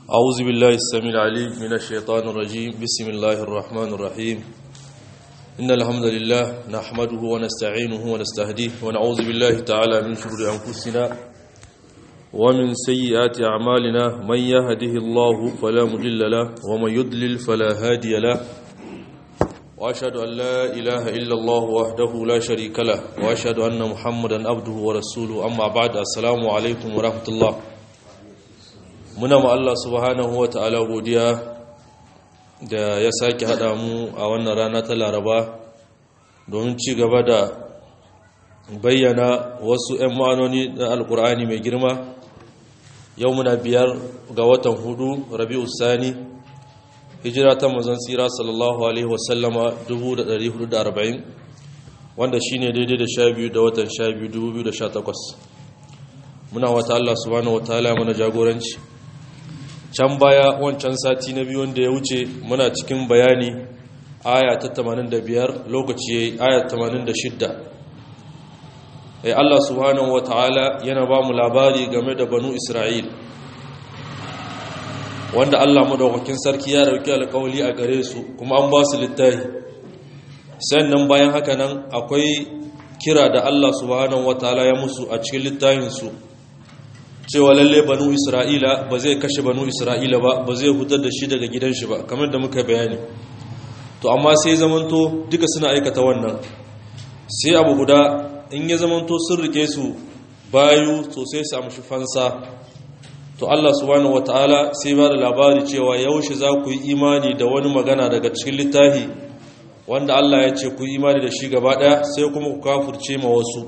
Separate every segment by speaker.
Speaker 1: أعوذ بالله السميع العليم من الشيطان الرجيم بسم الله الرحمن الرحيم إن الحمد لله نحمده ونستعينه ونستهديه ونعوذ بالله تعالى من شرور أنفسنا ومن سيئات أعمالنا من يهده الله فلا مضل له ومن يضلل فلا هادي له وأشهد أن لا إله إلا الله وحده لا شريك له وأشهد أن محمدا عبده ورسوله أما بعد السلام عليكم ورحمة الله muna ma Allah subhanahu wa ta'ala godiya da ya sake haɗa mu a wannan rana ta laraba domin ci gaba da bayyana wasu 'yan ma'anoni na alkur'ani mai girma yau muna biyar ga watan hudu rabi'u sani hijira ta mazan tsira sallallahu alaihi wasallama 1440 wanda shine daidai da sha biyu da watan sha biyu 2018 muna wata Allah subhanahu wa ta'ala mana jagoranci can baya wancan sati na biyu wanda ya wuce muna cikin bayani aya ta 85 lokaci aya 86 ai Allah subhanahu wataala yana ba mu labari game da banu Isra'il wanda Allah madaukakin sarki ya dauki alƙawali a gare su kuma an ba su littafi sannan bayan haka nan akwai kira da Allah subhanahu wataala ya musu a cikin littafin su cewa lalle banu isra'ila ba zai kashe banu isra'ila ba ba zai hutar da shi daga gidan shi ba kamar da muka bayani to amma sai zamanto duka suna aikata wannan sai abu guda in ya zamanto sun rike su bayu to sai su amshi fansa to Allah subhanahu wataala sai ba da labari cewa yaushe za ku yi imani da wani magana daga cikin littafi wanda Allah ya ce ku yi imani da shi gaba daya sai kuma ku kafurce ma wasu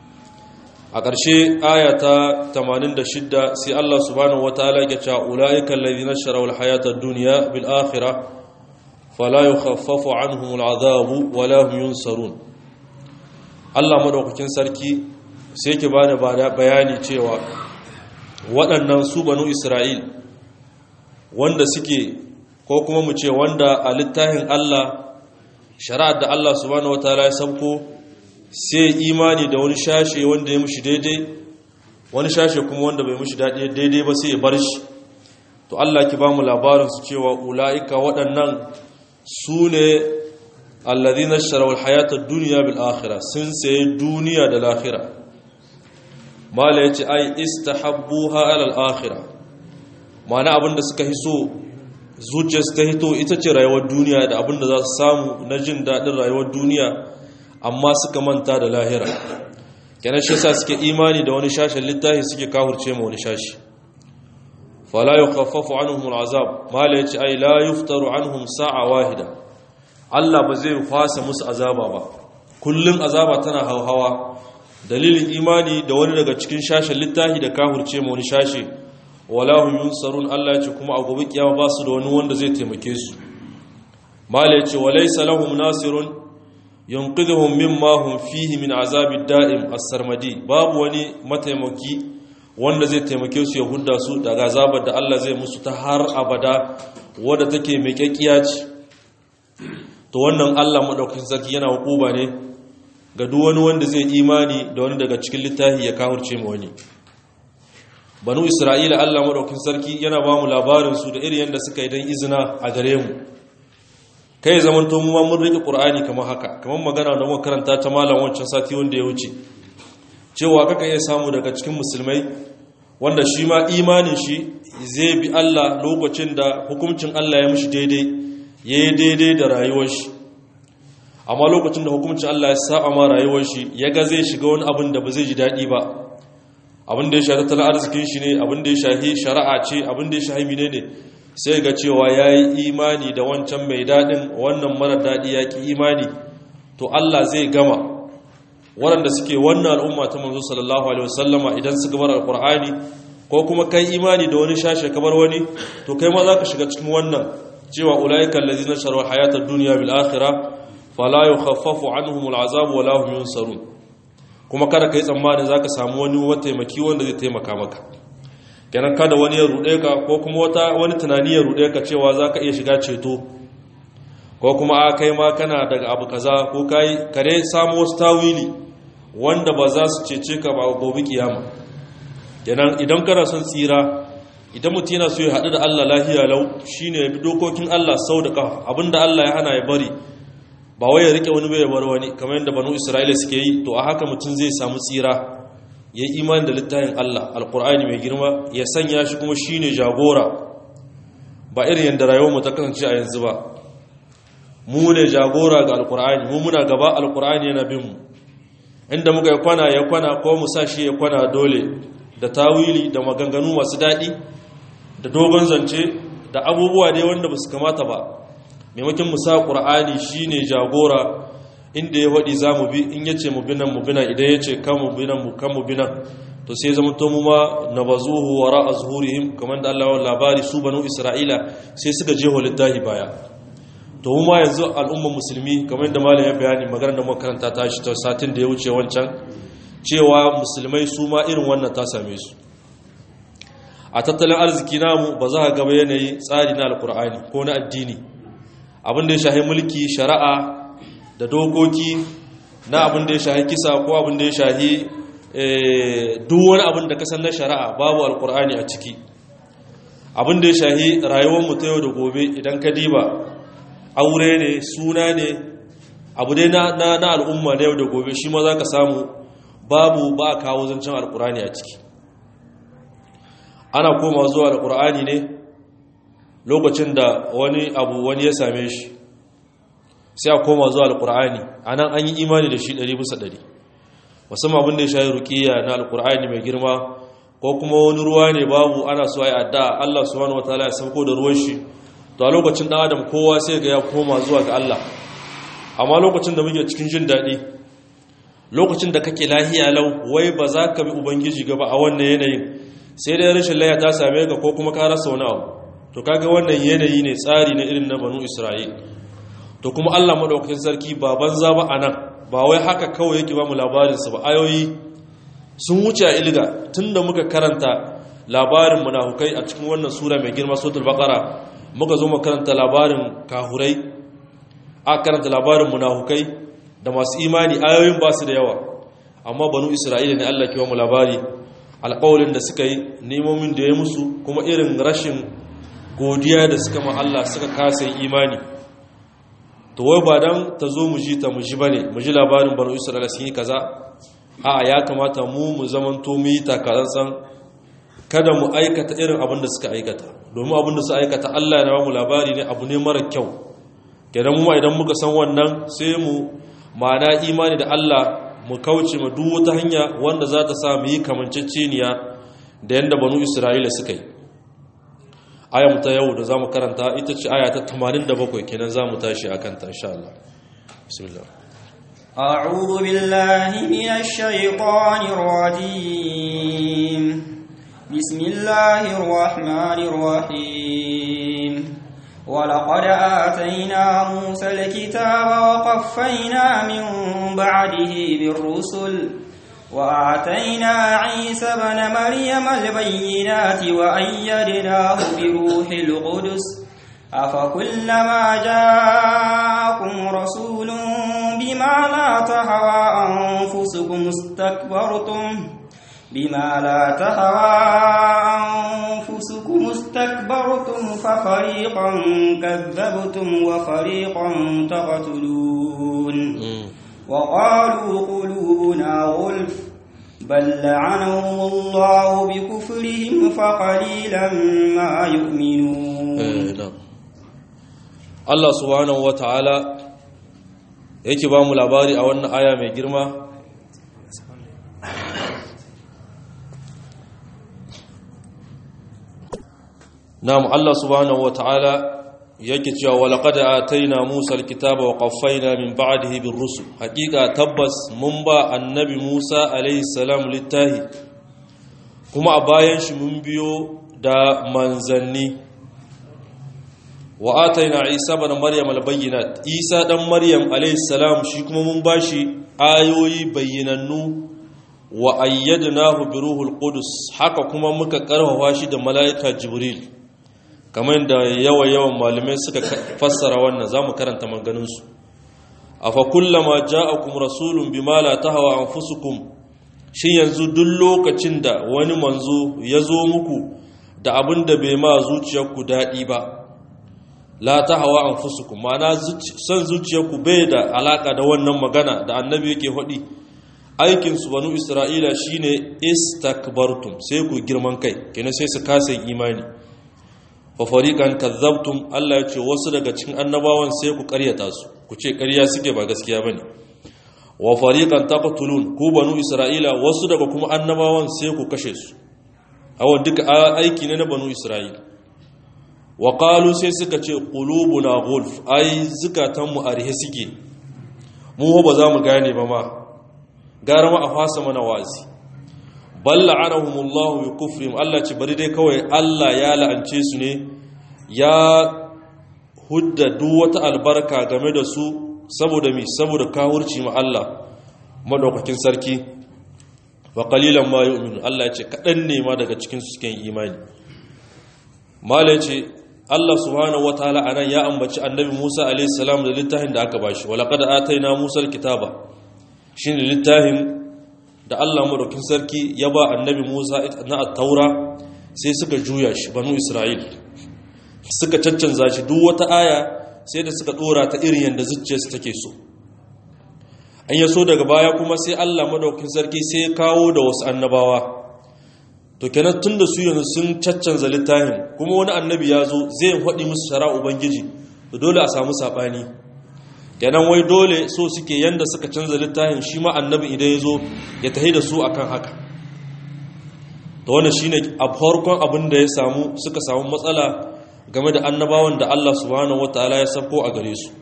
Speaker 1: a ƙarshe aya ta 86 sai Allah subhanahu wataala ya ce ulaika alladhina sharaw alhayata ad-dunya bil akhirah fala yukhaffafu anhum al'adhabu wala hum yunsarun Allah madaukakin sarki sai yake bani bayani cewa waɗannan su banu Isra'il wanda suke ko kuma mu ce wanda a littafin Allah shari'ar da Allah subhanahu wataala ya sauko sai imani da wani shashe wanda ya mushi daidai wani shashe kuma wanda bai mushi daidai ba sai ya bar shi to Allah ki ba mu labarin su cewa ula'ika waɗannan su ne alladhina sharawul hayata dunya bil akhirah sun sayi duniya da lahira mala yace ai istahabbuha ala al akhirah ma'ana abinda suka hiso zuciyarsu ta hito ita ce rayuwar duniya da abinda za su samu na jin daɗin rayuwar duniya amma suka manta da lahira kenan shi yasa suke imani da wani shashin littafi suke kahurce ma wani shashi fala yukhaffafu anhum al'azab mala yace ai la yuftaru anhum sa'a wahida Allah ba zai fasa musu azaba ba kullun azaba tana hauhawa dalilin imani da wani daga cikin shashin littafi da kahurce ma wani shashi wala hum yunsarun Allah yace kuma a gobe kiyama ba su da wani wanda zai taimake su mala yace walaysa lahum nasirun yanqidhuhum mimma hum fihi min azabi da'im as-sarmadi babu wani mataimaki wanda zai taimake su ya hudda su daga azabar da Allah zai musu ta har abada wadda take mai kyakkiya ce to wannan Allah madaukakin sarki yana hukuba ne ga duk wani wanda zai imani da wani daga cikin littafi ya kafirce mu wani banu isra'ila Allah madaukakin sarki yana ba mu labarin su da irin yanda suka yi dan izina a gare mu kai zaman to mu ma mun rike qur'ani kamar haka kamar magana da muka karanta ta malam wancan sati wanda ya wuce cewa kaka iya samu daga cikin musulmai wanda shi ma imanin shi zai bi Allah lokacin da hukuncin Allah ya mishi daidai yayi daidai da rayuwar shi amma lokacin da hukuncin Allah ya saba ma rayuwar shi yaga zai shiga wani abin da ba zai ji dadi ba abin da ya shafi tattalin arzikin shi ne abin da ya shafi shari'a ce abin da ya shafi menene sai ga cewa ya yi imani da wancan mai daɗin wannan mara daɗi ya ki imani to Allah zai gama waɗanda suke wannan al'umma ta manzo sallallahu alaihi wasallama idan suka bar alqur'ani ko kuma kai imani da wani shashe kamar wani to kai ma za ka shiga cikin wannan cewa ulaika allazina sharu hayata ad-dunya bil akhirah fala yukhaffafu anhum al'azab wa la hum yunsarun kuma kada kai tsammanin zaka samu wani mataimaki wanda zai taimaka maka kenan kada wani ya ruɗe ka ko kuma wata wani tunani ya ruɗe ka cewa za ka iya shiga ceto ko kuma a kai ma kana daga abu kaza ko kai kare samu wasu tawili wanda ba za su cece ka ba gobe kiyama kenan idan kana son tsira idan mutum yana so ya haɗu da Allah lahiya lau shine ya bi dokokin Allah sau da ƙafa abinda Allah ya hana ya bari ba wai ya rike wani bai bar wani kamar yadda banu Isra'ila suke yi to a haka mutum zai samu tsira ya yi imani da littafin Allah alkur'ani mai girma ya sanya shi kuma shine jagora ba irin yadda rayuwar mu ta kasance a yanzu ba mu ne jagora ga alkur'ani mu muna gaba alkur'ani yana bin mu inda muka yi kwana ya kwana ko mu sa shi ya kwana dole da tawili da maganganu masu daɗi da dogon zance da abubuwa dai wanda ba su kamata ba maimakon mu sa ƙur'ani shi ne jagora inda ya waɗi za mu bi in ya ce mu binan mu binan idan ya ce kan mu binan mu kan mu binan to sai zama to mu ma na bazuhu wara a zuhurihim kamar da Allah labari su banu Isra'ila sai suka je littahi baya to mu ma yanzu al'ummar musulmi kamar da malam ya bayani maganar da makaranta ta shi ta satin da ya wuce wancan cewa musulmai su ma irin wannan ta same su a tattalin arziki namu ba za a gaba yanayi tsari na alkur'ani ko na addini abin da ya shahi mulki shari'a da dokoki na abin da ya shahi kisa ko abin da ya shahi duk wani abin da kasan na shari'a babu alkur'ani a ciki abin da ya shahi rayuwar mu ta yau da gobe idan ka diba aure ne suna ne abu dai na al'umma na yau da gobe shi ma za ka samu babu ba a kawo zancen alkur'ani a ciki ana koma zuwa alkur'ani ne lokacin da wani abu wani ya same shi sai a koma zuwa alkur'ani a nan an yi imani da shi ɗari bisa ɗari musamman abin da ya shayi rukiya na alkur'ani mai girma ko kuma wani ruwa ne babu ana so a yi adda allah subhanahu wataala ya sauko da ruwan shi to a lokacin ɗan adam kowa sai ga ya koma zuwa ga allah amma lokacin da muke cikin jin daɗi lokacin da kake lahiya lau wai ba za ka bi ubangiji gaba a wannan yanayin sai dai rashin laya ta same ka ko kuma ka rasa wani abu to kaga wannan yanayi ne tsari na irin na banu isra'il to kuma allah maɗaukakin sarki ba banza ba a nan ba wai haka kawai yake ba mu labarinsa ba ayoyi sun wuce a ilga tun da muka karanta labarin munafukai a cikin wannan sura mai girma sotul bakara muka zo karanta labarin kahurai a karanta labarin munafukai da masu imani ayoyin ba su da yawa amma banu isra'ila ne allah ke ba mu labari alƙawalin da suka yi nemomin da ya musu kuma irin rashin godiya da suka ma Allah suka kasa imani to wai ba dan ta zo mu ji ta mu ji bane mu ji labarin banu isra'ila sun yi kaza a ya kamata mu mu zamanto mu yi takatsantsan kada mu aikata irin abin da suka aikata domin abin da suka aikata Allah ya ba mu labari ne abu ne mara kyau kenan mu idan muka san wannan sai mu ma'ana imani da Allah mu kauce ma duk wata hanya wanda za ta sa mu yi kamanceceniya da yadda banu isra'ila suka yi ayam ta yau da za mu karanta ita ce aya ta 87 kenan za mu tashi a kanta insha Allah bismillah
Speaker 2: أعوذ بالله من الشيطان الرجيم بسم الله الرحمن الرحيم ولقد آتينا موسى الكتاب وقفينا من بعده بالرسل وآتينا عيسى بن مريم البينات وأيدناه بروح القدس أفكلما جاءكم رسول بما لا تهوى أنفسكم استكبرتم بما لا تهوى أنفسكم استكبرتم ففريقا كذبتم وفريقا تقتلون وقالوا قلوبنا غلف بل لعنهم الله بكفرهم فقليلا ما يؤمنون
Speaker 1: Allah subhanahu wata'ala yake ba mu labari a wannan aya mai girma Na'am Allah subhanahu wata'ala yake cewa walaqad ataina Musa alkitaba wa qaffayna min ba'dihi bir-rusul haqiqa tabbas mun ba annabi Musa alayhi salam littahi kuma a bayan shi mun biyo da manzanni wa ataina Isa ibn Maryam al-bayyinat Isa dan Maryam alayhi salam shi kuma mun bashi ayoyi bayyinannu wa ayyadnahu bi ruhul qudus haka kuma muka karfafa shi da mala'ika Jibril kamar da yawa yawan malamai suka fassara wannan za mu karanta maganinsu a fa kullama ja'akum rasulun bima la tahwa anfusukum shi yanzu duk lokacin da wani manzo ya zo muku da abin da bai ma zuciyarku daɗi ba la ta hawa an fusuku ma'ana son zuciyarku bai da alaka da wannan magana da annabi yake faɗi aikinsu banu isra'ila shine istakbartum sai ku girman kai kenan sai su kasa imani fa fariqan kazzabtum Allah ya ce wasu daga cikin annabawan sai ku ƙaryata su ku ce ƙarya suke ba gaskiya bane wa fariqan taqtulun ku banu isra'ila wasu daga kuma annabawan sai ku kashe su awon duka aiki ne na banu isra'ila wa qalu sai suka ce qulubuna gulf ai zukatan mu arhe suke mu ba za mu gane ba ma gara ma a fasa mana wazi balla anahumullahu bi kufrihim Allah ce bari dai kawai Allah ya la'ance su ne ya hudda duk wata albarka game da su saboda mi saboda kawurci ma Allah madaukakin sarki wa qalilan ma yu'minu Allah ya ce kadan ne ma daga cikin su suke imani mala ce Allah subhanahu wataala anan ya ambaci annabi Musa alaihi salam da littafin da aka bashi wa laqad ataina Musa alkitaba shine littafin da Allah madaukin sarki ya ba annabi Musa na at-taura sai suka juya shi banu Isra'il suka caccanza shi duk wata aya sai da suka dora ta irin yanda zuciyarsu take so an yaso daga baya kuma sai Allah madaukin sarki sai ya kawo da wasu annabawa to kenan tun da su yanzu sun caccanza littafin kuma wani annabi ya zo zai faɗi musu shara ubangiji to dole a samu saɓani kenan wai dole so suke yanda suka canza littafin shi ma annabi idan ya zo ya tahi da su akan haka to wannan shine a farkon abin da ya samu suka samu matsala game da annabawan da Allah subhanahu wataala ya sako a gare su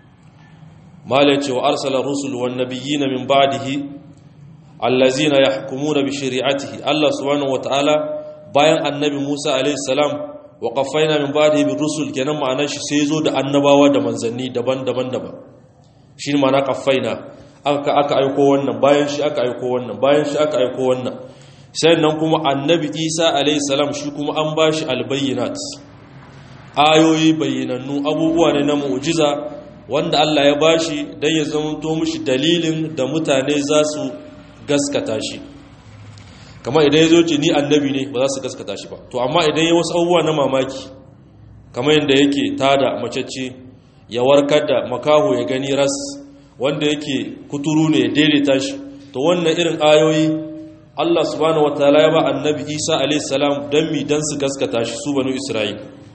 Speaker 1: malai ce wa arsala rusul wan nabiyina min ba'dihi allazina yahkumuna bi shari'atihi Allah subhanahu wataala bayan annabi Musa alaihi salam wa qaffayna min ba'dihi bir rusul kenan ma'anar shi sai zo da annabawa da manzanni daban-daban daban shi ma'ana qaffayna aka aka aiko wannan bayan shi aka aiko wannan bayan shi aka aiko wannan sannan kuma annabi Isa alaihi salam shi kuma an bashi albayyinat ayoyi bayyinannu abubuwa ne na mu'jiza wanda Allah ya bashi dan ya zama to mishi dalilin da mutane za su gaskata shi kamar idan ya zo ce ni annabi ne ba za su gaskata shi ba to amma idan ya wasu abubuwa na mamaki kamar yadda yake tada macece ya warkar da makaho ya gani ras wanda yake kuturu ne ya daidaita shi to wannan irin ayoyi Allah subhanahu wataala ya ba annabi Isa alayhi salam dan mi dan su gaskata shi su banu Isra'il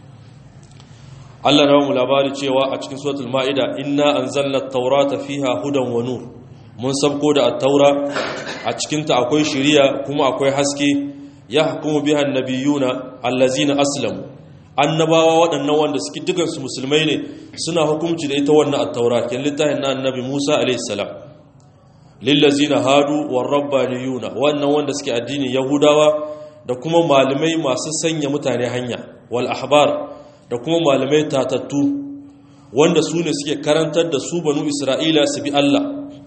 Speaker 1: Allah na mu labari cewa a cikin suratul maida inna anzalna at-taurata fiha hudan wa nur mun sabko da attaura a cikinta akwai shiriya kuma akwai haske ya hukumu biha annabiyuna allazina aslamu annabawa waɗannan wanda suke dukansu musulmai ne suna hukunci da ita wannan attaura kin littafin na annabi Musa alayhi salam lillazina hadu war rabbaniyuna wannan wanda suke addinin yahudawa da kuma malamai masu sanya mutane hanya wal ahbar da kuma malamai tatattu wanda su ne suke karantar da su banu isra'ila su bi Allah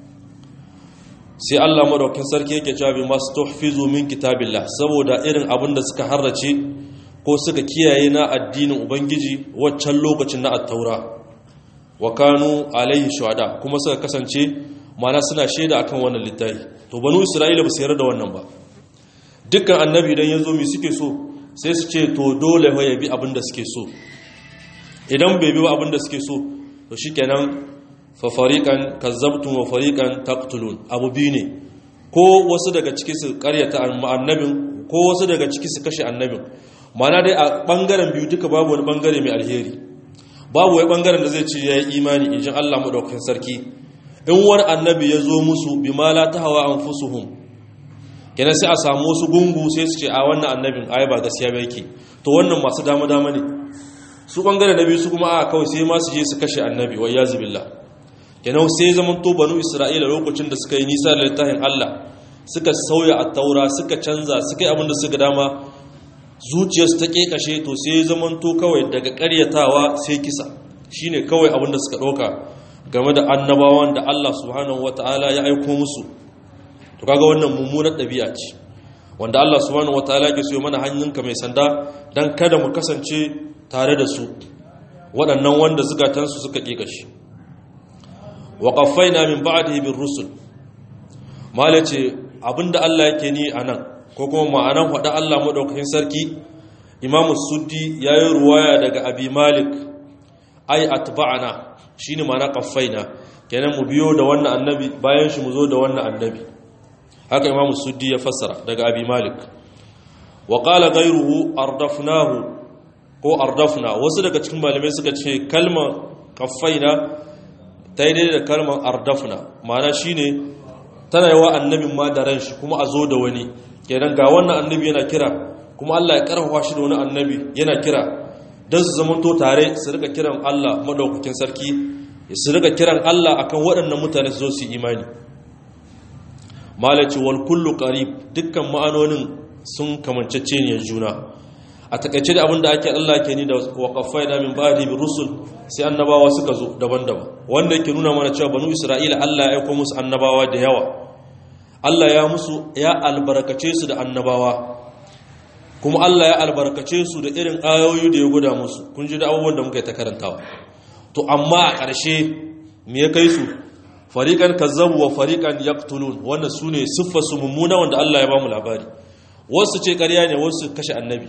Speaker 1: sai Allah madaukin sarki yake cewa bi masu tuhfizu min kitabillah saboda irin abin da suka harrace ko suka kiyaye na addinin ubangiji waccan lokacin na at-taura wa kanu alaihi shuhada kuma suka kasance mana suna shaida akan wannan littafi to banu isra'ila ba su yarda da wannan ba dukkan annabi idan yazo mi suke so sai su ce to dole ya bi abin da suke so idan bai bi abin da suke so to shikenan fafariƙan kazzabtun wa fariƙan taktulun abu biyu ne ko wasu daga ciki su karyata annabin ko wasu daga ciki su kashe annabin mana dai a ɓangaren biyu duka babu wani ɓangare mai alheri babu wani ɓangaren da zai ce ya yi imani ijin allah maɗaukakin sarki in wani annabi ya zo musu bi mala ta hawa an fusuhum kenan sai a samu wasu gungu sai su ce a wannan annabin ai ba gaskiya ba yake to wannan masu dama dama ne su ɓangaren na biyu su kuma a kawai sai ma su je su kashe annabi wa yazu billah kenan sai zaman to banu isra'ila lokacin da suka yi nisa da littafin Allah suka sauya a taura suka canza suka yi abin da suka dama zuciyarsu ta kekashe to sai zaman to kawai daga karyatawa sai kisa shine kawai abin da suka ɗauka game da annabawan da Allah subhanahu wata'ala ya aiko musu to kaga wannan mummunar ɗabi'a ce wanda Allah subhanahu wata'ala ke so mana hannunka mai sanda dan kada mu kasance tare da su waɗannan wanda zukatansu suka kekashe wa qaffaina min ba'dihi bir rusul malace abinda Allah yake ni anan ko kuma ma'anan faɗa Allah madaukakin sarki imamu suddi ya yi ruwaya daga abi malik ai atba'ana shine ma'ana qaffaina kenan mu biyo da wannan annabi bayan shi mu zo da wannan annabi haka imamu suddi ya fassara daga abi malik wa qala ghayruhu ardafnahu ko ardafna wasu daga cikin malamai suka ce kalmar qaffaina ta yi daidai da kalmar ardafna ma'ana shine tana yawa annabin ma da ran shi kuma a zo da wani kenan ga wannan annabi yana kira kuma Allah ya karfafa shi da wani annabi yana kira don su zamanto tare su rika kiran Allah madaukakin sarki su rika kiran Allah akan waɗannan mutane su zo su imani malaci wal kullu qarib dukkan ma'anonin sun kamancece ne juna a takaice da abinda ake Allah ke ni da waqafaina min ba'di bi rusul sai annabawa suka zo daban-daban wanda yake nuna mana cewa banu isra'ila Allah ya aika musu annabawa da yawa Allah ya musu ya albarkace su da annabawa kuma Allah ya albarkace su da irin ayoyi da ya guda musu kun ji da abubuwan da muka yi ta karantawa to amma a ƙarshe me ya kai su fariƙan kazzabu wa fariƙan yaqtulun wannan su ne siffar su mummuna wanda Allah ya ba mu labari wasu ce ƙarya ne wasu kashe annabi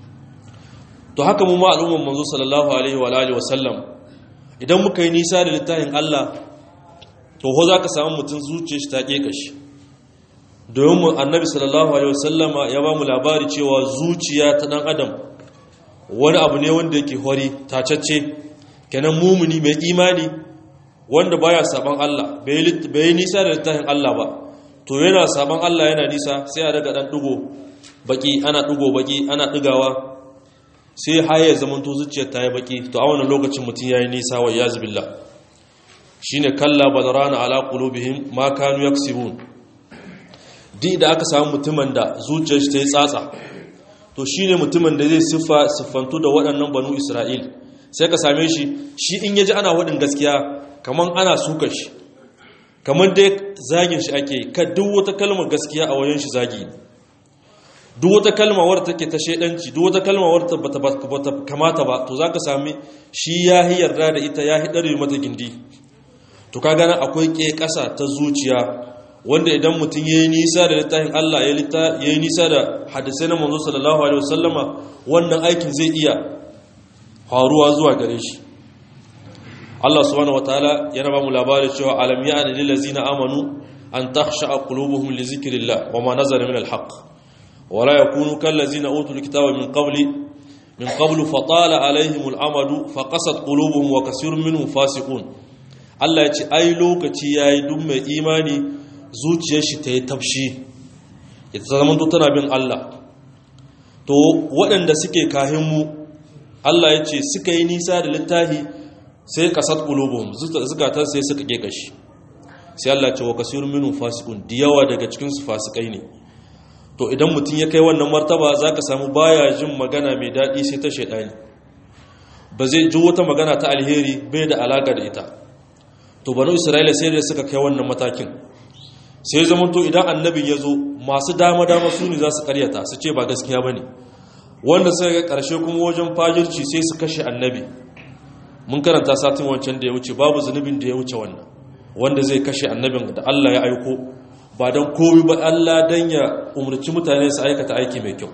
Speaker 1: to haka mu ma al'umman manzo sallallahu alaihi wa alihi wa sallam idan muka yi nisa da littafin Allah to ho zaka samu mutum zuciyar shi ta keka shi domin annabi sallallahu alaihi wasallama ya ba mu labari cewa zuciya ta dan adam wani abu ne wanda yake hori tacacce kenan mumuni mai imani wanda baya saban Allah bai yi nisa da littafin Allah ba to yana saban Allah yana nisa sai a daga dan dugo baki ana dugo baki ana digawa sai haye zaman to zuciyar ta yi baki to a wannan lokacin mutum yayi nisa wa iyaz billah shine kalla badrana ala qulubihim ma kanu yaksibun duk da aka samu mutumin da zuciyar shi ta yi tsatsa to shi ne mutumin da zai siffa siffantu da waɗannan banu isra'il sai ka same shi shi in yaji ana waɗin gaskiya kamar ana suka shi kamar dai zagin shi ake ka duk wata kalmar gaskiya a wajen shi zagi duk wata kalmar wadda take ta shaidanci duk wata kalmar wadda bata kamata ba to za ka sami shi ya yi yarda da ita ya yi mata gindi to ka gana akwai ke ƙasa ta zuciya wanda idan mutum ya yi nisa da littafin Allah ya yi nisa da hadisai na manzo sallallahu alaihi wasallama wannan aikin zai iya faruwa zuwa gare shi Allah subhanahu wataala yana ba mu labari cewa alam ya'ni lil ladzina amanu an takhsha qulubuhum li zikrillah wa ma nazala min al haqq wa la yakunu kal ladzina utul kitaba min qabli min qablu fatala alaihim al amadu faqasat qulubuhum wa kasirun minhum fasiqun Allah ya ce ai lokaci yayi duk mai imani zuciyar shi ta yi tafshi ita zama to tana bin Allah to waɗanda suke kahinmu Allah ya ce suka yi nisa da littahi sai kasat qulubuhum zukatan sai suka ke kashi sai Allah ce wa kasirun minhum fasiqun da yawa daga cikin su fasikai ne to idan mutum ya kai wannan martaba zaka samu baya jin magana mai daɗi sai ta shaidani ba zai ji wata magana ta alheri bai da alaka da ita to banu isra'ila sai da suka kai wannan matakin sai zama to idan annabin ya zo masu dama-dama su ne za su karyata su ce ba gaskiya ba ne wanda suka ga ƙarshe kuma wajen fajirci sai su kashe annabi mun karanta satin wancan da ya wuce babu zunubin da ya wuce wannan wanda zai kashe annabin da Allah ya aiko ba don komi ba Allah don ya umarci mutane su aikata aiki mai kyau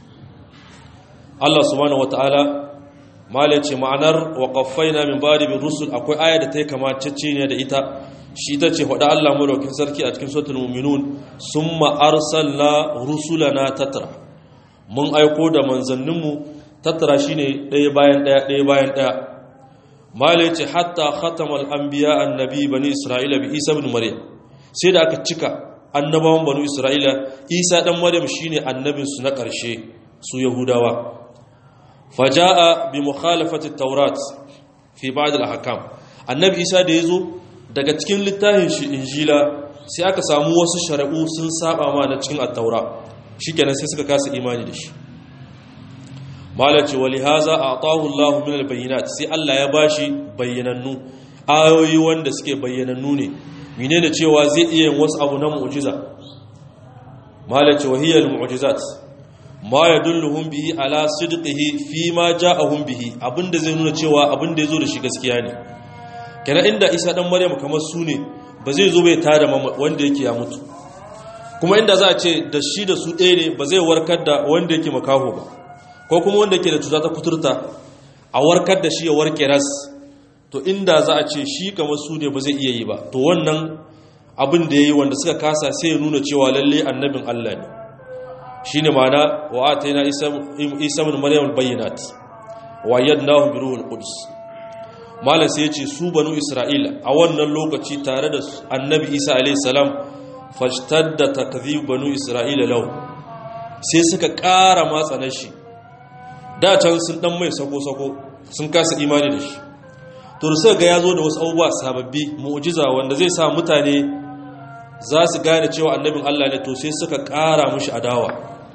Speaker 1: Allah subhanahu wata'ala mala ce ma'anar wa qaffaina min ba'di bir rusul akwai aya da ta yi kamacece ne da ita shi ta ce faɗa Allah madaukin sarki a cikin suratul mu'minun summa arsalna rusulana tatra mun aiko da manzanninmu tatra shine ɗaya bayan ɗaya ɗaya bayan ɗaya mala ce hatta khatamal anbiya annabi bani isra'ila bi isa ibn maryam sai da aka cika annabawan banu isra'ila isa dan maryam shine annabin su na ƙarshe su yahudawa faja'a bi mukhalafati taurat fi ba'd al-ahkam annabi isa da yazo daga cikin littafin shi injila sai aka samu wasu shari'u sun saba ma na cikin at-taura shikenan sai suka kasa imani da shi malaci wali haza a'tahu Allahu min al-bayyinat sai Allah ya bashi bayyanannu ayoyi wanda suke bayyanannu ne menene cewa zai iya yin wasu abu na mu'jiza malaci wahiyal mu'jizat ma ya dulluhun bihi ala sidqihi fi ma ja'ahum bihi abinda zai nuna cewa abinda yazo da shi gaskiya ne kana inda Isa dan Maryam kamar su ne ba zai zo bai tada wanda yake ya mutu kuma inda za a ce da shi da su ɗaya ne ba zai warkar da wanda yake makaho ba ko kuma wanda ke da cuta ta kuturta a warkar da shi ya warke ras to inda za a ce shi kamar su ne ba zai iya yi ba to wannan abin da ya yi wanda suka kasa sai ya nuna cewa lalle annabin Allah ne shi ne mana wa a ta yana isa min maryam bayyanat wa yadda bi ruhul qudus malam sai ya ce su banu isra'ila a wannan lokaci tare da annabi isa alaihi salam fashtadda takdhib banu isra'ila lahu sai suka ƙara matsanar shi da can sun dan mai sako-sako sun kasa imani da shi to da suka ga ya zo da wasu abubuwa sababbi mu'jiza wanda zai sa mutane za su gane cewa annabin Allah ne to sai suka ƙara mushi adawa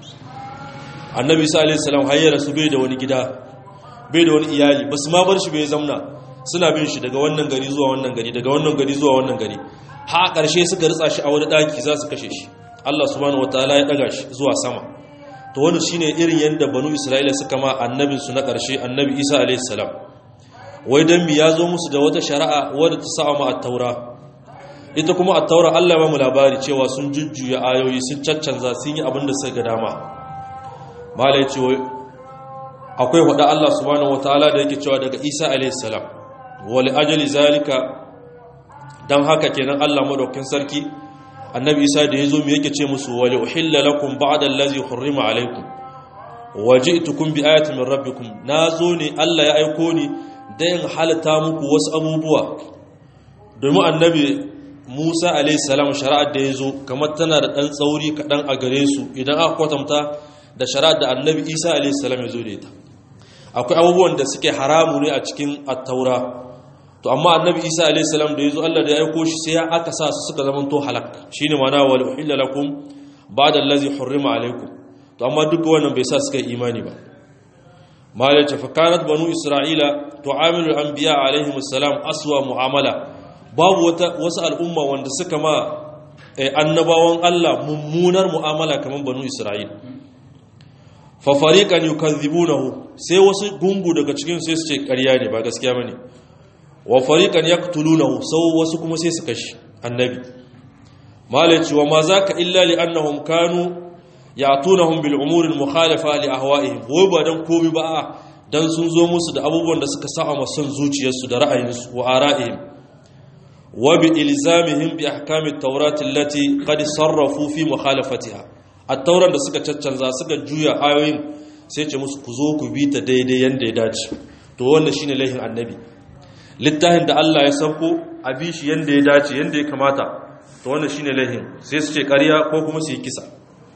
Speaker 1: annabi isa alaihi salam hayyara su bai da wani gida bai da wani iyali ba su ma bar shi bai zamna suna bin shi daga wannan gari zuwa wannan gari daga wannan gari zuwa wannan gari ha ƙarshe suka ritsa shi a wani ɗaki za su kashe shi Allah subhanahu wataala ya ɗaga shi zuwa sama to wannan shine irin yadda banu isra'ila suka ma annabin su na ƙarshe annabi isa alaihi salam wai dan mi ya zo musu da wata shari'a wadda ta sa ma at-taura ita kuma at-taura Allah ya ba mu labari cewa sun jujjuya ayoyi sun caccanza sun yi abin da suka ga dama malai ce akwai hada Allah subhanahu wataala da yake cewa daga isa alaihi salam wa li ajali zalika dan haka kenan Allah madaukakin sarki annabi isa da ya zo mu yake ce musu wali uhilla lakum ba'da allazi hurrima alaykum waji'tukum bi ayatin min rabbikum nazo ne Allah ya aiko ni da in halata muku wasu abubuwa domin annabi Musa alayhi salam shari'ar da ya zo kamar tana da dan tsauri kadan a gare su idan aka kwatanta da shari'ar da annabi Isa alayhi salam ya zo da ita akwai abubuwan da suke haramu ne a cikin at-taura to amma annabi isa alayhi salam da yazo Allah da ya aiko shi sai ya aka sa su suka zama to halak shine mana wal uhilla lakum ba'da allazi hurrima alaykum to amma duk wannan bai sa suka imani ba malai ce fa kanat banu isra'ila tu'amilu anbiya alaihim assalam aswa mu'amala babu wata wasu al'umma wanda suka ma annabawan Allah mummunar mu'amala kaman banu isra'ila fa fariqan yukazzibunahu sai wasu gungu daga cikin sai su ce ƙarya ne ba gaskiya bane wa fariqan yaqtulunahu sau wasu kuma sai su kashi annabi malaci wa ma zaka illa li annahum kanu ya'tunahum bil umuri al mukhalifa li ahwa'ihim wai ba dan komai ba dan sun zo musu da abubuwan da suka sa'a masan zuciyarsu da ra'ayinsu wa ara'ihim wa bi ilzamihim bi ahkami at-taurat allati qad sarrafu fi mukhalafatiha at-tauran da suka caccanza suka juya ayoyin sai ce musu ku zo ku bi ta daidai yanda ya dace to wannan shine laihin annabi littafin da Allah ya sauko a bi shi yanda ya dace yanda ya kamata to wannan shine laihin sai su ce ƙarya ko kuma su yi kisa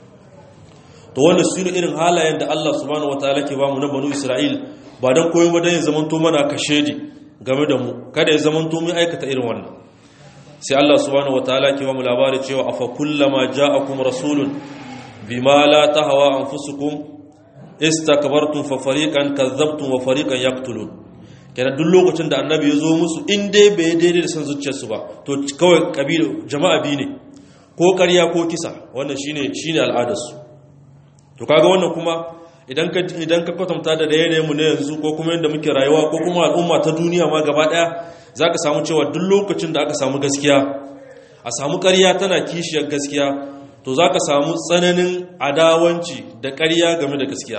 Speaker 1: to wannan shine irin halayen da Allah subhanahu wataala ke bamu na banu Isra'il ba dan koyo ba dan ya zamanto mana kashedi game da mu kada ya zamanto mu aikata irin wannan sai Allah subhanahu wataala ke bamu labari cewa afa kullama ja'akum rasulun bima la tahwa anfusukum istakbartum fa fariqan kadzabtum wa fariqan yaqtulun kenan duk lokacin da annabi ya zo musu in dai bai daidai da san zuciyarsu ba to kawai kabila jama'a biyu ne ko ƙarya ko kisa wannan shine shine al'adarsu to kaga wannan kuma idan ka idan ka kwatanta da yanayin mu na yanzu ko kuma yanda muke rayuwa ko kuma al'umma ta duniya ma gaba daya zaka samu cewa duk lokacin da aka samu gaskiya a samu ƙarya tana kishiyar gaskiya to zaka samu tsananin adawanci da ƙarya game da gaskiya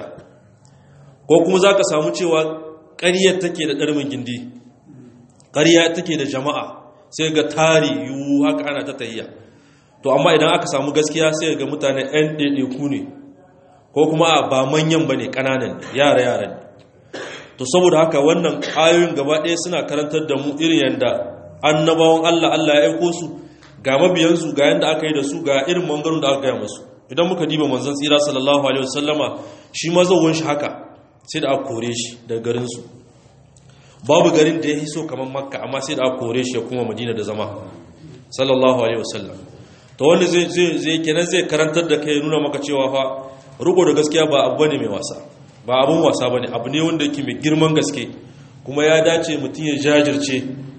Speaker 1: ko kuma zaka samu cewa ƙaryar take da ɗarmin gindi ƙarya take da jama'a sai ga tari yiwu haka ana ta tahiya to amma idan aka samu gaskiya sai ga mutane 'yan ɗaiɗaiku ne ko kuma ba manyan ba ne ƙananan yara-yara ne to saboda haka wannan ayoyin gaba ɗaya suna karantar da mu irin yadda annabawan allah allah ya aiko su ga mabiyansu ga yadda aka yi da su ga irin mangaron da aka gaya masu idan muka diba manzon tsira sallallahu alaihi wasallama shi mazauwan shi haka sai da aka kore shi daga garinsu babu garin da ya hiso kamar makka amma sai da aka kore shi ya kuma madina da zama sallallahu alaihi wasallam to wanda zai zai kenan zai karantar da kai nuna maka cewa fa riko da gaskiya ba abu bane mai wasa ba abun wasa bane abu ne wanda yake mai girman gaske kuma ya dace mutum ya jajirce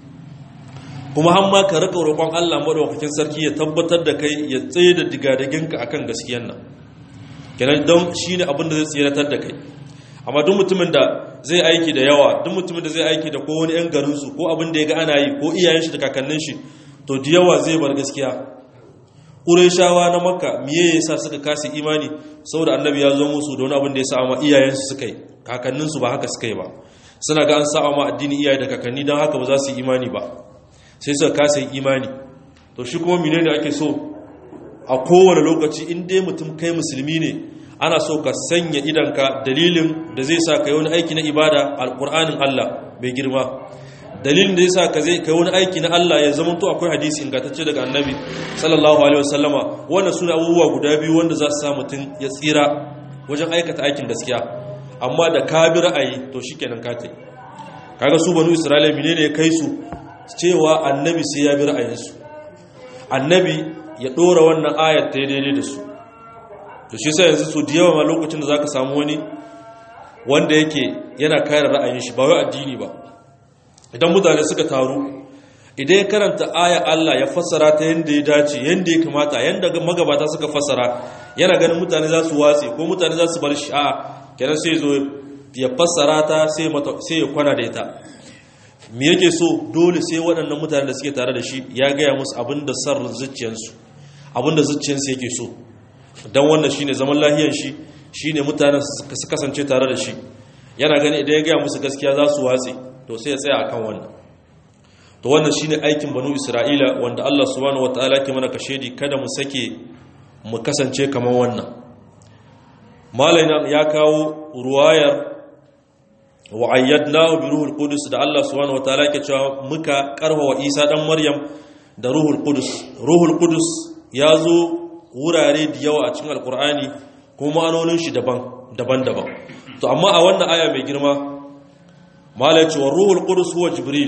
Speaker 1: kuma har ma ka rika roƙon Allah madaukakin sarki ya tabbatar da kai ya tsaye da digadaginka akan gaskiyar nan kenan don shine abin da zai tsiratar da kai amma duk mutumin da zai aiki da yawa duk mutumin da zai aiki da ko wani yan garinsu ko abin da ya ga ana yi ko iyayen shi da kakannin shi to da yawa zai bar gaskiya ƙureshawa na makka miye ya sa suka kasa imani saboda annabi ya zo musu da wani abin da ya sa ma iyayensu suka yi kakanninsu ba haka suka yi ba suna ga an sa ma addini iyaye da kakanni don haka ba za su yi imani ba sai suka kasa yin imani to shi kuma mine ne ake so a kowane lokaci in dai mutum kai musulmi ne ana so ka sanya idanka dalilin da zai sa ka yi wani aiki na ibada alƙur'anin allah mai girma dalilin da ya sa ka zai kai wani aiki na Allah ya zama to akwai hadisi ingantacce daga annabi sallallahu alaihi wasallama wannan suna abubuwa guda biyu wanda za su sa mutum ya tsira wajen aikata aikin gaskiya amma da ka bi ra'ayi to shikenan ka tai kaga su banu isra'ila menene ya kai su cewa annabi sai ya bi ra'ayinsu annabi ya dora wannan ayat ta daidai da su to shi sai yanzu su da yawa ma lokacin da zaka samu wani wanda yake yana kare ra'ayin shi ba wai addini ba idan mutane suka taru idan ya karanta aya Allah ya fassara ta yadda ya dace yadda ya kamata yadda magabata suka fassara yana ganin mutane za su watse ko mutane za su bar shi a kenan sai zo ya fassara ta sai ya kwana da ita me yake so dole sai waɗannan mutane da suke tare da shi ya gaya musu abin da sar zuciyarsu abin da zuciyarsu yake so don wannan shine zaman lahiyar shi shine mutanen su kasance tare da shi yana gani idan ya gaya musu gaskiya za su watse to sai ya tsaya akan wannan to wannan shine aikin banu isra'ila wanda Allah subhanahu wataala ke mana kashedi kada mu sake mu kasance kamar wannan malaina ya kawo ruwayar wa ayyadnahu bi ruhul qudus da Allah subhanahu wataala ke cewa muka karhawa Isa dan Maryam da ruhul qudus ruhul qudus ya zo wurare da yawa a cikin alkur'ani kuma ma'anonin shi daban daban-daban to amma a wannan aya mai girma malaci wa ruhul qudus huwa jibril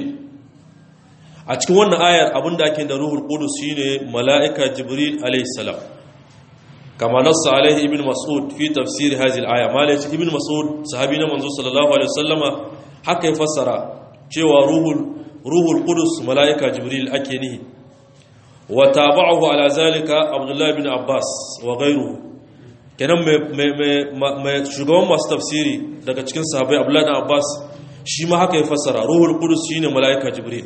Speaker 1: a cikin wannan ayar abinda ake da ruhul qudus shine mala'ika jibril alayhi salam kama nassa alaihi ibn mas'ud fi tafsir hadhihi al-aya malaci ibn mas'ud sahabi na manzo sallallahu alaihi wasallama haka ya fassara cewa ruhul ruhul qudus mala'ika jibril ake nihi wa tabahu ala zalika abdullah ibn abbas wa ghayruhu kenan mai shugaban masu tafsiri daga cikin sahabai abdullah ibn abbas shi ma haka ya fassara ruhul qudus shine malaika jibril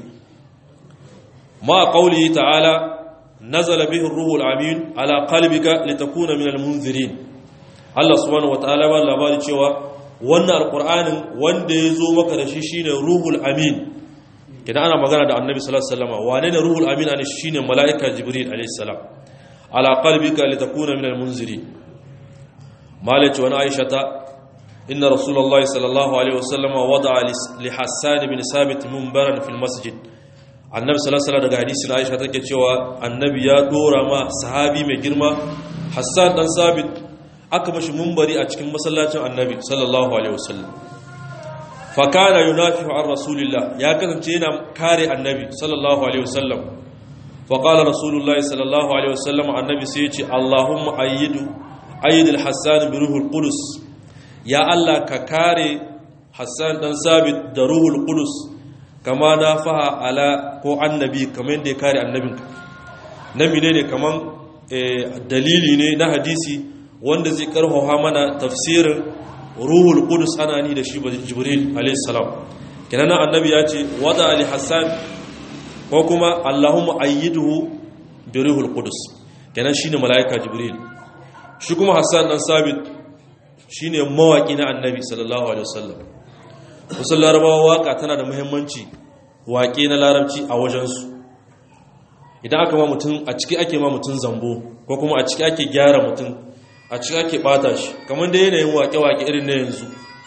Speaker 1: ma qawlihi ta'ala nazala bihi ar-ruhul amin ala qalbika litakuna minal munzirin Allah subhanahu wataala ba labari cewa wannan alqur'anin wanda ya zo maka da shi shine ruhul amin kidan ana magana da annabi sallallahu alaihi wasallam wane ne ruhul amin ne shine malaika jibril alaihi salam ala qalbika litakuna minal munzirin malaci wani aishata إن رسول الله صلى الله عليه وسلم وضع لحسان بن ثابت منبرا في المسجد annabi sallallahu alaihi daga hadisin Aisha take cewa annabi ya dora ma sahabi mai girma Hassan dan Sabit aka mashi munbari a cikin masallacin annabi sallallahu alaihi wasallam fa kana yunafihu an rasulillah ya kasance yana kare annabi sallallahu alaihi wasallam fa qala rasulullah sallallahu alaihi wasallam annabi sai ya ce Allahumma ayyidu ayyidul Hassan bi ruhul qudus ya Allah ka kare Hassan dan Sabit da Ruhul Qudus kama na faha ala ko annabi kamar yadda ya kare annabinka nabi ne ne kaman dalili ne na hadisi wanda zai karfafa mana tafsirin Ruhul Qudus ana ni da shi Jibril alayhi salam kenan annabi ya ce wada ali Hassan ko kuma Allahumma ayyiduhu bi Ruhul Qudus kenan shine malaika Jibril shi kuma Hassan dan Sabit shi ne mawaƙi na annabi sallallahu alaihi wasallam wasu larabawa waƙa tana da muhimmanci waƙe na larabci a wajensu idan aka ma mutum a ciki ake ma mutum zambo ko kuma a ciki ake gyara mutum a ciki ake ɓata shi kamar da yanayin waƙe-waƙe irin na yanzu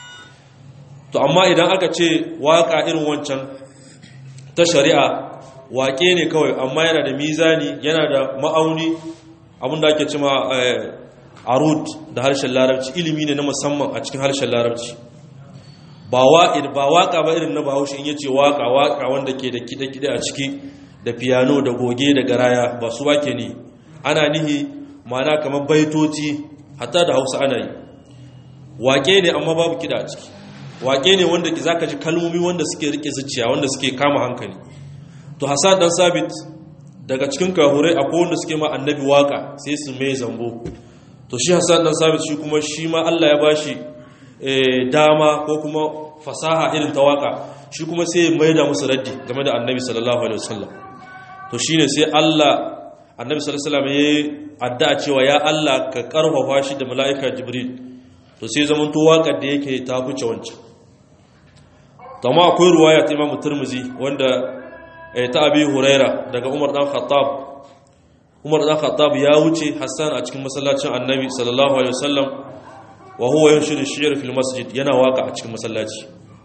Speaker 1: to amma idan aka ce waƙa irin wancan ta shari'a waƙe ne kawai amma yana da mizani yana da ma'auni abinda ake cima arud da harshen larabci ilimi ne na musamman a cikin harshen larabci ba waka ba irin na bahaushe in yace waka waka wanda ke da kide-kide a ciki da piano da goge da garaya ba su wake ne ana nihi mana kamar baitoci hatta da hausa ana yi wake ne amma babu kida a ciki wake ne wanda zaka ji kalmomi wanda suke rike zuciya wanda suke kama hankali to hasan dan sabit daga cikin kahurai akwai wanda suke ma annabi waka sai su mai zambo to shi hassan dan sabit shi kuma shi ma Allah ya bashi dama ko kuma fasaha irin ta waka shi kuma sai mai da musu raddi game da annabi sallallahu alaihi wasallam to shine sai Allah annabi sallallahu alaihi wasallam yayi addu'a cewa ya Allah ka karfafa shi da mala'ika jibril to sai zaman to waƙar da yake ta fice wancan to amma akwai ruwaya ta Imam Tirmidhi wanda ta Abi Huraira daga Umar dan Khattab Umar dan Khattab ya wuce Hassan a cikin masallacin Annabi sallallahu alaihi wasallam wa huwa yanshiru shi'r fil masjid yana waka a cikin masallaci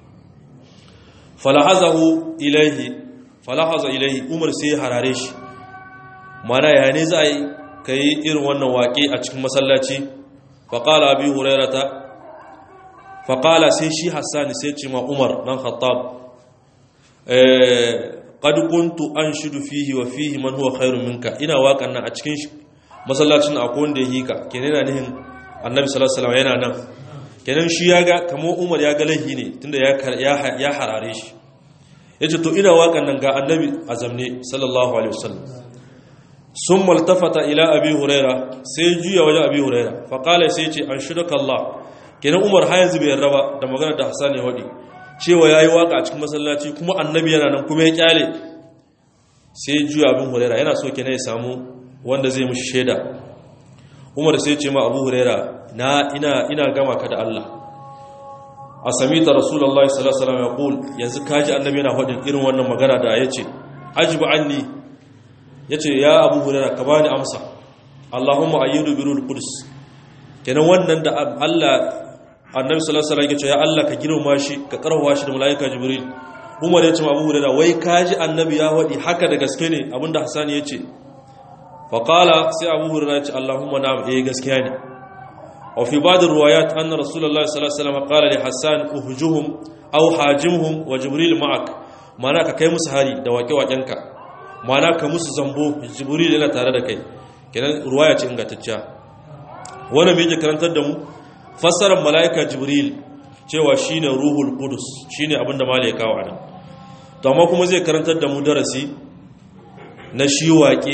Speaker 1: falahazahu ilaihi falahaza ilaihi Umar sai harare shi mana ya ne za yi kai irin wannan waƙe a cikin masallaci faqala Abi Hurairata faqala sai shi Hassan sai ce ma Umar dan Khattab eh qad kuntu anshidu fihi wa fihi man huwa khairun minka ina waƙan nan a cikin masallacin akwai wanda ya hika kenan yana nihin annabi sallallahu alaihi wasallam yana nan kenan shi ya ga kamar Umar ya ga lahi ne tunda ya ya harare shi yace to ina waƙan nan ga annabi azamne sallallahu alaihi wasallam summa altafata ila abi huraira sai juya wajen abi huraira fa qala sai yace anshiduka Allah kenan Umar har yanzu bai yarda ba da magana da Hassan ya wadi cewa ya yi waka a cikin masallaci kuma annabi yana nan kuma ya kyale sai juya abin huraira yana so ke ya samu wanda zai mushi shaida umar sai ce ma abu huraira na ina ina gama ka da Allah a samita rasulallah sallallahu alaihi wasallam ya qul yanzu kaji annabi yana faɗin irin wannan magana da yace ajibu anni yace ya abu huraira ka bani amsa Allahumma ayyidu birul qudus kenan wannan da Allah annabi sallallahu alaihi wasallam ya ce ya Allah ka girma shi ka karfafa shi da malaika jibril Umar ya ce ma Abu Hurairah wai kaji annabi ya wadi haka da gaske ne abinda Hassan ya ce fa qala sai Abu Hurairah ya ce Allahumma na'am eh gaskiya ne wa fi ba'd riwayat anna Rasulullah sallallahu alaihi wasallam qala li Hassan uhjuhum aw hajimhum wa jibril ma'ak mana ka kai musu hari da wake wakenka mana ka musu zambo jibril yana tare da kai kenan riwaya ce ingantacciya wannan me yake karantar da mu fassarar mala'ika jibril cewa shi ne ruhul kudus shi ne abinda mala ya kawo anan to amma kuma zai karantar da mu darasi na shi waƙe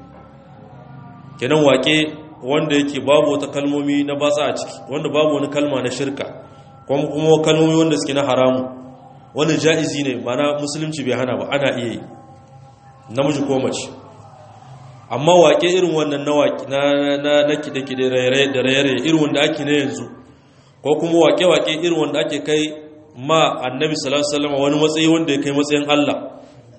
Speaker 1: kenan waƙe wanda yake babu wata kalmomi na batsa a ciki wanda babu wani kalma na shirka kuma kuma kalmomi wanda suke na haramu wanda ja'izi ne mana musulunci bai hana ba ana iya yi namiji ko mace amma waƙe irin wannan na na kide-kide da raye-raye irin wanda ake na yanzu ko kuma waƙe-waƙe irin wanda ake kai ma annabi sallallahu wani matsayi wanda ya kai matsayin Allah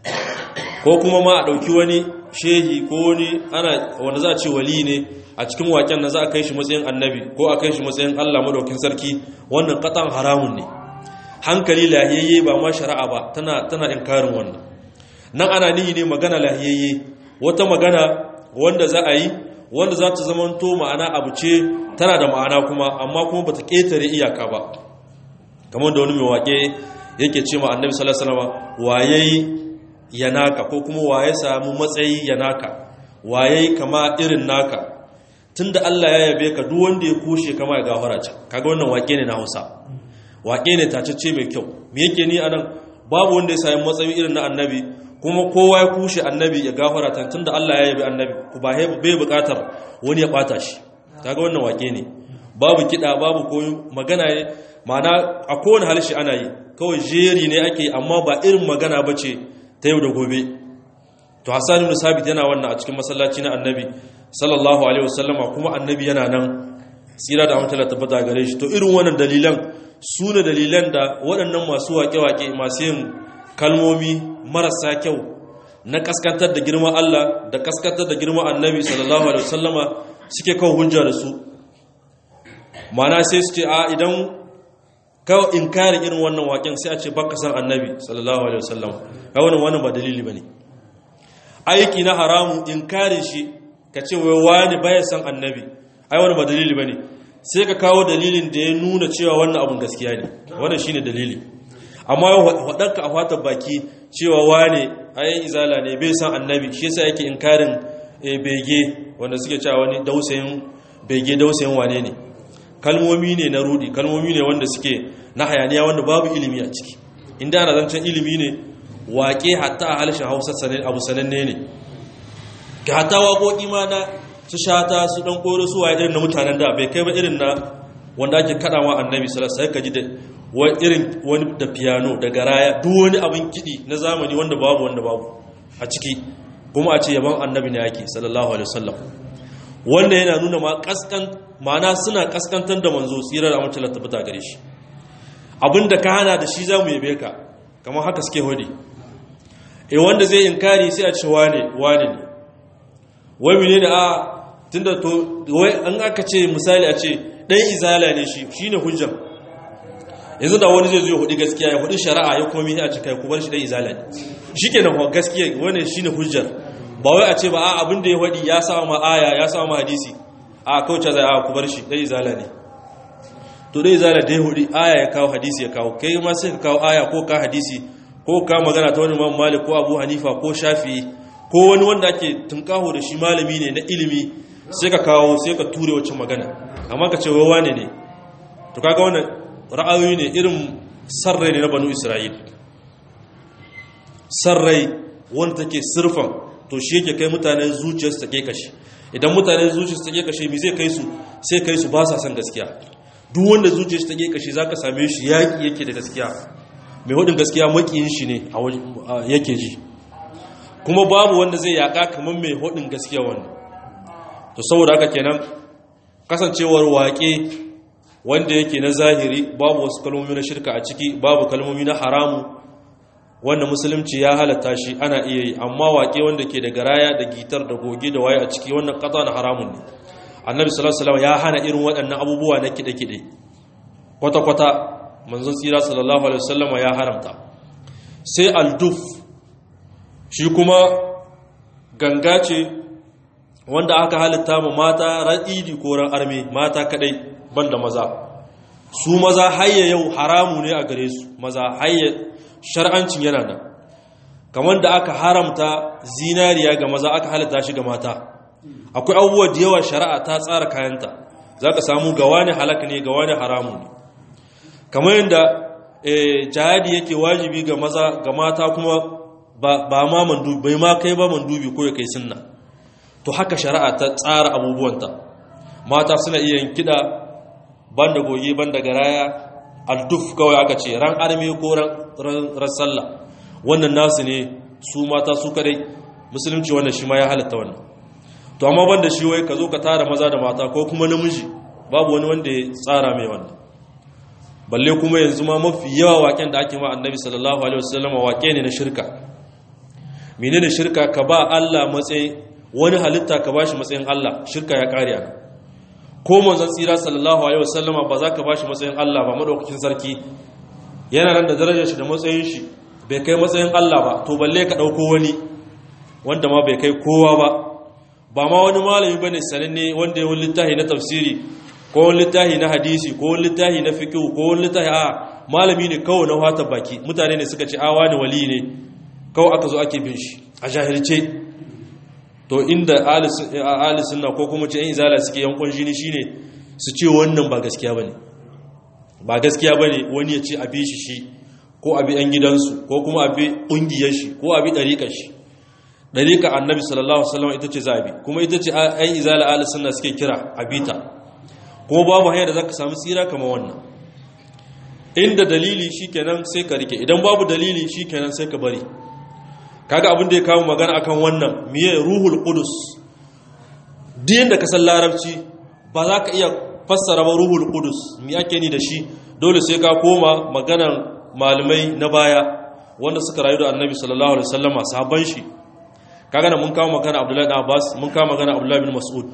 Speaker 1: ko kuma ma a ɗauki wani shehi ko wani ana wanda za a ce wali ne a cikin waƙen na za a kai shi matsayin annabi ko a kai shi matsayin Allah madaukin sarki wannan katan haramun ne hankali lahiyayye ba ma shari'a ba tana tana inkarin wannan nan ana nihi ne magana lahiyayye wata magana wanda za a yi wanda za ta zamanto ma'ana abu ce tana da ma'ana kuma amma kuma bata ƙetare iyaka ba kamar da wani mai waƙe yake ce ma annabi sallallahu alaihi wasallam waye ya naka ko kuma waye samu matsayi ya naka waye kama irin naka tunda Allah ya yabe ka duk wanda ya kushe kama ya gafara can kaga wannan waƙe ne na Hausa waƙe ne tacece mai kyau me yake ni anan babu wanda ya samu matsayi irin na annabi kuma kowa ya kushe annabi ya gafara ta tunda Allah ya yabi annabi ku ba bai bukatar wani ya bata shi kaga wannan wake ne babu kida babu koyo magana ne ma'ana a kowane halishi ana yi kawai jeri ne ake amma ba irin magana bace ta yau da gobe to Hassan ibn Sabit yana wannan a cikin masallaci na annabi sallallahu alaihi wasallama kuma annabi yana nan tsira da amtala tabbata gare shi to irin wannan dalilan su ne dalilan da waɗannan masu wake-wake masu yin kalmomi marasa kyau na kaskantar da girman Allah da kaskantar da girman annabi sallallahu alaihi wasallama suke kawo hujja da su mana sai su ce a idan kawo inkarin irin wannan waken sai a ce baka san annabi sallallahu alaihi wasallama ga wannan wannan ba dalili bane aiki na haramu inkarin shi ka ce wai wani baya san annabi ai wannan ba dalili bane sai ka kawo dalilin da ya nuna cewa wannan abun gaskiya ne wannan shine dalili amma waɗanka a fatar baki cewa wane ayin izala ne bai san annabi shi yasa yake inkarin bege wanda suke cewa wani dausayin bege dausayin wane ne kalmomi ne na rudi kalmomi ne wanda suke na hayaniya wanda babu ilimi a ciki inda ana zancen ilimi ne waƙe hatta a halishin hausa abu sananne ne ga hatta waƙoƙi ma na su shata su ɗan ƙoro su waye irin na mutanen da bai kai ba irin na wanda ake kaɗawa annabi salasa ya kaji da irin wani da piano da garaya duk wani abin kiɗi na zamani wanda babu wanda babu a ciki kuma a ce yaban annabi ne yake sallallahu alaihi wasallam wanda yana nuna ma kaskan ma'ana suna kaskantar da manzo tsirar a mutular tabbata gare shi abinda ka hana da shi za mu yabe ka kamar haka suke hudi e wanda zai inkari sai a ce wane wane ne wai mene ne a tunda to wai an aka ce misali a ce dan izala ne shi shine hujja yanzu da wani zai zo ya hudi gaskiya ya hudi shari'a ya kuma mini a ce kai ku bar shi dan izala ne shikenan gaskiya wannan shine hujjar ba wai a ce ba a abin da ya hudi ya sa ma aya ya sa ma hadisi a kauce zai a ku bar shi dan izala ne to dai izala dai hudi aya ya kawo hadisi ya kawo kai ma sai ka kawo aya ko ka hadisi ko ka magana ta wani imam malik ko abu hanifa ko shafi ko wani wanda ake tunkaho da shi malami ne na ilimi sai ka kawo sai ka ture wacce magana amma ka ce wawa ne ne to kaga wannan ra'ayoyi ne irin sarrai ne na banu isra'il sarrai wanda take sirfan to shi yake kai mutanen zuciyarsu ta kashi idan mutanen zuciyarsu ta kashe mi zai kai su sai kai su ba sa son gaskiya duk wanda zuciyarsu ta kashi zaka same shi yaki yake da gaskiya mai hudin gaskiya makiyin shi ne yake ji kuma babu wanda zai yaka kamar mai hudin gaskiya wani to saboda haka kenan kasancewar waƙe wanda yake na zahiri babu wasu kalmomi na shirka a ciki babu kalmomi na haramu wanda musulunci ya halatta shi ana iya yi amma waƙe wanda ke da garaya da gitar da goge da waye a ciki wannan kata na haramun ne annabi sallallahu alaihi wasallam ya hana irin waɗannan abubuwa na kide-kide kwata-kwata manzon tsira sallallahu alaihi wasallam ya haramta sai alduf shi kuma ganga ce wanda aka halitta mu mata ran idi ko ran arme mata kadai banda maza su maza hayya yau haramu ne a gare su maza hayya shar'ancin yana nan kamar da aka haramta zinariya ga maza aka halitta shi ga mata akwai abubuwa da yawa shari'a ta tsara kayanta za ka samu ga wani halak ne ga wani haramu ne kamar yadda jihadi yake wajibi ga maza ga mata kuma ba ma mandubi bai ma kai ba mandubi ko ya kai sunna to haka shari'a ta tsara abubuwanta mata suna iya yin kiɗa banda goge banda garaya alduf kawai aka ce ran arme ko ran sallah wannan nasu ne su mata su kadai musulunci wannan shi ma ya halatta wannan to amma banda shi wai ka zo ka tara maza da mata ko kuma namiji babu wani wanda ya tsara mai wannan balle kuma yanzu ma mafi yawa waken da ake ma annabi sallallahu alaihi wasallam wake ne na shirka menene shirka ka ba Allah matsayin wani halitta ka bashi matsayin Allah shirka ya kare a ko manzon tsira sallallahu alaihi wasallama ba za ka bashi matsayin Allah ba madaukakin sarki yana nan da darajar shi da matsayin shi bai kai matsayin Allah ba to balle ka dauko wani wanda ma bai kai kowa ba ba ma wani malami bane sananne wanda ya wani littafi na tafsiri ko wani littafi na hadisi ko wani littafi na fiqh ko wani littafi a malami ne kawai na wata baki mutane ne suka ce a wani wali ne kawai aka zo ake bin shi a jahilce to inda ahli sunna ko kuma ce yan izala suke yankon jini shine su ce wannan ba gaskiya bane ba gaskiya bane wani ya ce a bi shi shi ko a bi yan gidansu ko kuma a bi kungiyar shi ko a bi dariƙar shi dariƙa annabi sallallahu alaihi wasallam ita ce zabi kuma ita ce yan izala ahli sunna suke kira a bita kuma babu hanyar da zaka samu tsira kamar wannan inda dalili shikenan sai ka rike idan babu dalili shikenan sai ka bari kaga abin da ya kawo magana akan wannan miye ruhul qudus din da ka san larabci ba za ka iya fassara ba ruhul qudus mi ake ni da shi dole sai ka koma maganan malamai na baya wanda suka rayu da annabi sallallahu alaihi wasallama sahabban shi kaga nan mun kawo magana abdullahi ibn abbas mun kawo magana abdullahi ibn mas'ud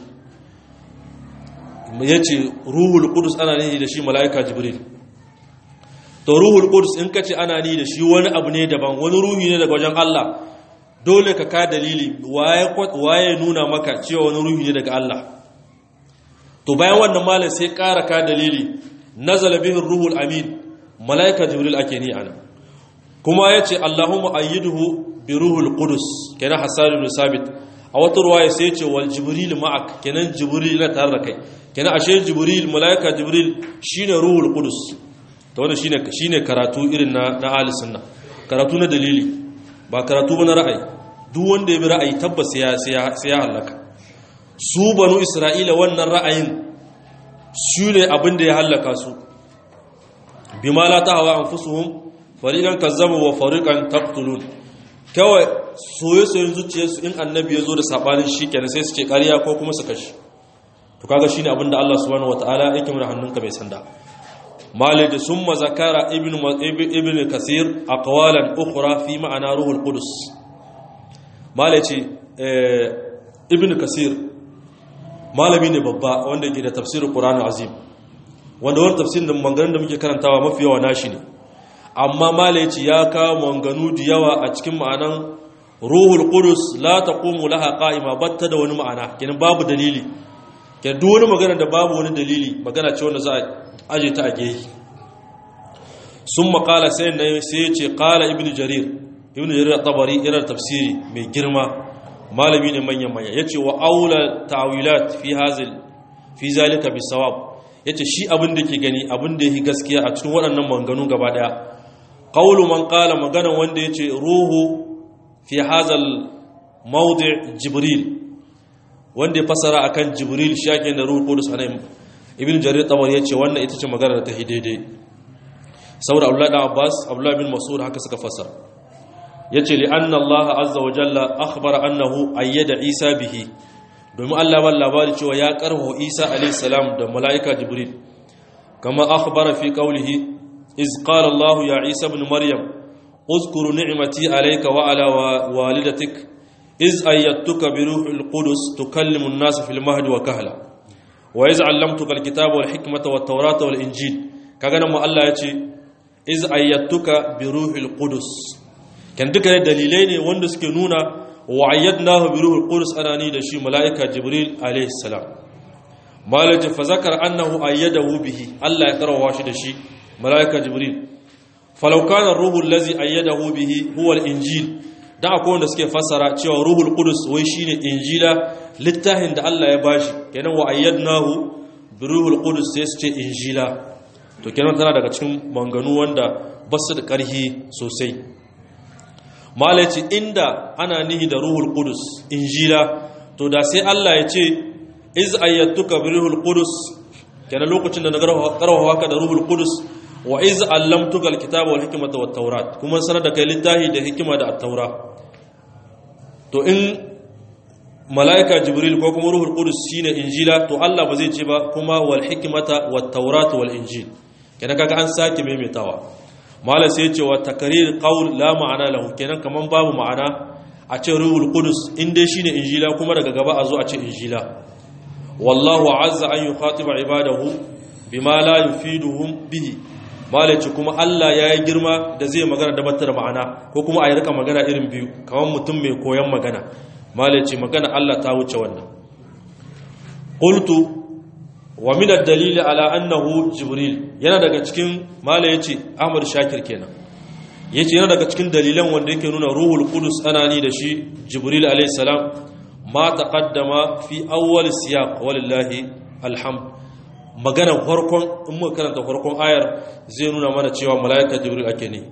Speaker 1: yace ruhul qudus ana ni da shi malaika jibril to ruhul qudus in kace ana ni da shi wani abu ne daban wani ruhi ne daga wajen Allah dole ka ka dalili waye waye nuna maka cewa wani ruhi ne daga Allah to bayan wannan malam sai ƙara ka dalili nazala bihi ruhul amin malaika jibril ake ni ana kuma yace Allahumma ayyiduhu bi ruhul qudus kenan hasan ibn sabit a wata ruwaya sai yace wal jibril ma'ak kenan jibril na tare da kai kenan ashe jibril malaika jibril shine ruhul qudus ta wanda shine shine karatu irin na na ahli sunna karatu na dalili ba karatu ba na ra'ayi duk wanda ya bi ra'ayi tabbas ya sai ya halaka su banu isra'ila wannan ra'ayin su ne abin da ya halaka su bima la tahwa anfusuhum fariqan kazzabu wa fariqan taqtulun kawai soye-soyen zuciyarsu in annabi ya zo da sabanin shi kenan sai su ce ƙarya ko kuma su kashi to kaga shine abin da Allah subhanahu wataala yake mana hannunka mai sanda malai da summa zakara ibnu ibnu kasir aqwalan ukhra fi ma'ana ruhul qudus malai ce ibnu kasir malami ne babba wanda yake da tafsirin qur'ani azim wanda wani tafsirin da maganganun da muke karantawa mafi yawa nashi ne amma malai ce ya kawo manganu da yawa a cikin ma'anan ruhul qudus la taqumu laha qa'ima batta da wani ma'ana kenan babu dalili kenan duk wani magana da babu wani dalili magana ce wanda za a aje ta a gehi sun makala sai na sai ya ce qala ibnu jarir ibnu jarir tabari yana tafsiri mai girma malami ne manyan manya yace wa aula ta'wilat fi hazil fi zalika bisawab yace shi abin da ke gani abin da yake gaskiya a cikin waɗannan manganu gaba daya qawlu man qala magana wanda yace ruhu fi hazal mawdi' jibril wanda ya fasara akan jibril shake da ruhul qudus anan ibn jarir tabari yace wannan ita ce magana da ta daidai saboda abdullah da abbas abdullah bin mas'ud haka suka fasara yace li anna allah azza wa jalla akhbara annahu ayyada isa bihi domin allah ba labari cewa ya karho isa alayhi salam da malaika jibril kama akhbara fi qawlihi iz qala allah ya isa ibn maryam اذكر نعمتي عليك وعلى والدتك إذ أيدتك بروح القدس تكلم الناس في المهد وكهلا وإذ علمتك الكتاب والحكمة والتوراة والإنجيل كأنا ما الله يتي إذ أيدتك بروح القدس كان duka dalilai ne wanda suke nuna wa ayyadnahu bi ruhul qudus anani da shi malaika jibril alayhi salam malaka fa zakar annahu ayyadahu bihi Allah ya karawa shi da shi malaika jibril falau kana ruhul ladzi ayyadahu bihi huwa al-injil da akwai wanda suke fassara cewa ruhul qudus wai shine injila littafin da Allah ya bashi kenan wa ayyadnahu bi ruhul qudus sai su ce injila to kenan tana daga cikin manganu wanda basu da karhi sosai malaci inda ana nihi da ruhul qudus injila to da sai Allah ya ce iz ayyatuka bi ruhul qudus kenan lokacin da na karwa haka da ruhul qudus wa iz allamtuka alkitaba wal hikmata wat tawrat kuma sanar da kai littafi da hikima da at-taura to in malaika jibril ko kuma ruhul qudus shine injila to Allah ba zai ce ba kuma wal hikmata wat tawrat wal injil kenan kaga an sake maimaitawa mala sai ce wa takrir qaul la ma'ana lahu kenan kaman babu ma'ana a ce ruhul qudus in dai shine injila kuma daga gaba a zo a ce injila wallahu azza an yukhatiba ibadahu bima la yufiduhum bihi malaci kuma Allah ya yi girma da zai magana da batar ma'ana ko kuma a yi rika magana irin biyu kamar mutum mai koyon magana malaci magana Allah ta wuce wannan qultu wa min ad-dalil ala annahu jibril yana daga cikin mala yace Ahmad Shakir kenan yace yana daga cikin dalilan wanda yake nuna ruhul qudus anani da shi jibril alayhi salam ma taqaddama fi awwal siyaq walillahi alhamd maganar farkon in muka karanta farkon ayar zai nuna mana cewa mala'ika jibril ake ne